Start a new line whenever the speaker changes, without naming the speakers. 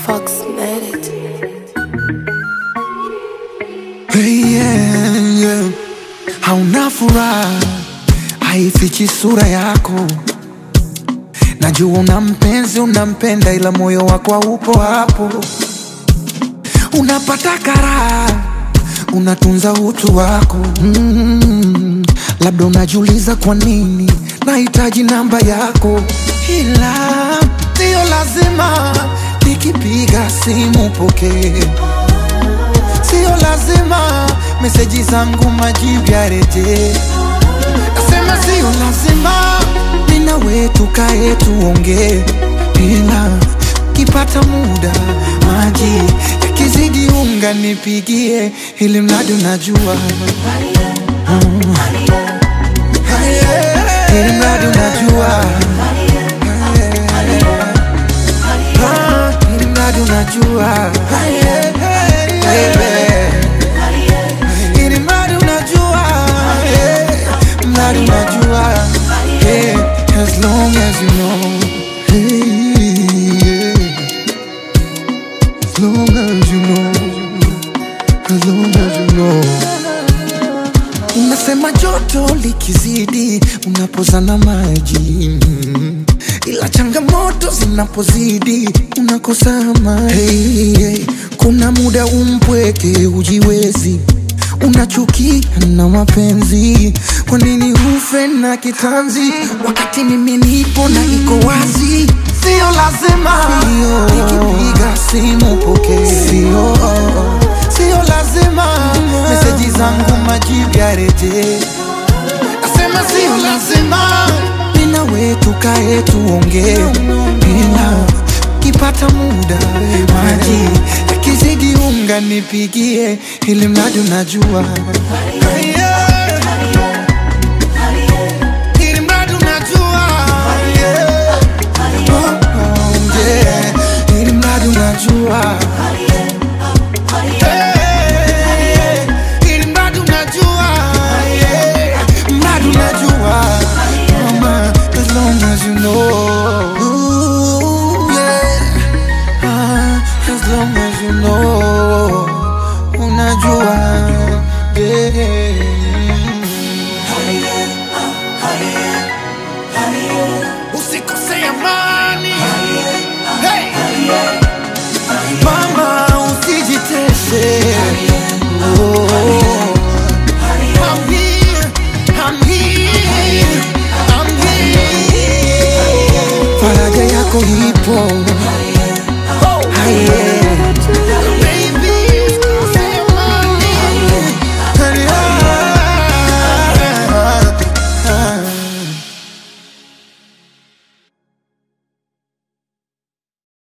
Fox made it.
Hey, yeah, yeah. Hauna furaha, haifichi sura yako. Najua una mpenzi, unampenda, ila moyo wako haupo hapo. Unapata karaha, unatunza utu wako mm. Labda unajiuliza kwa nini nahitaji namba yako, ila sio lazima nikipiga simu pokee sio lazima meseji zangu majibu yarejee. Nasema sio lazima mina wetu kae tuongee, ila kipata muda maji yakizidi unga nipigie, ili mradi unajua Mm. ili mradi unajua Ah, ili mradi unajua Baby. Ili mradi unajua eh, mradi unajua eh, as long as you know hey, yeah. as long as you know as long as you know Unasema joto likizidi unapozana maji mm. ila changamoto zinapozidi unakosa amani. Hey, hey. Kuna muda umpweke ujiwezi unachukia na mapenzi, kwa nini ufe na kitanzi wakati mimi nipo na iko wazi? Sio lazima nikipiga simu pokee, sio sio lazima meseji zangu majibu yarejee. Nasema sio lazima mina wetu kae tuongee, ila kipata muda maji yakizidi unga nipigie, ili mradi unajua Yeah. Ili mradi unajua Yeah. Oh, oh, yeah. Ili mradi unajua Hey, ili mradi unajua yeah. Mradi unajua Mama, as long as you know Ooh, yeah. Ah, as long as you know Unajua yeah. Usikose amani hey. Mama usijitese oh. I'm here, I'm here, I'm here. Faraja yako ipo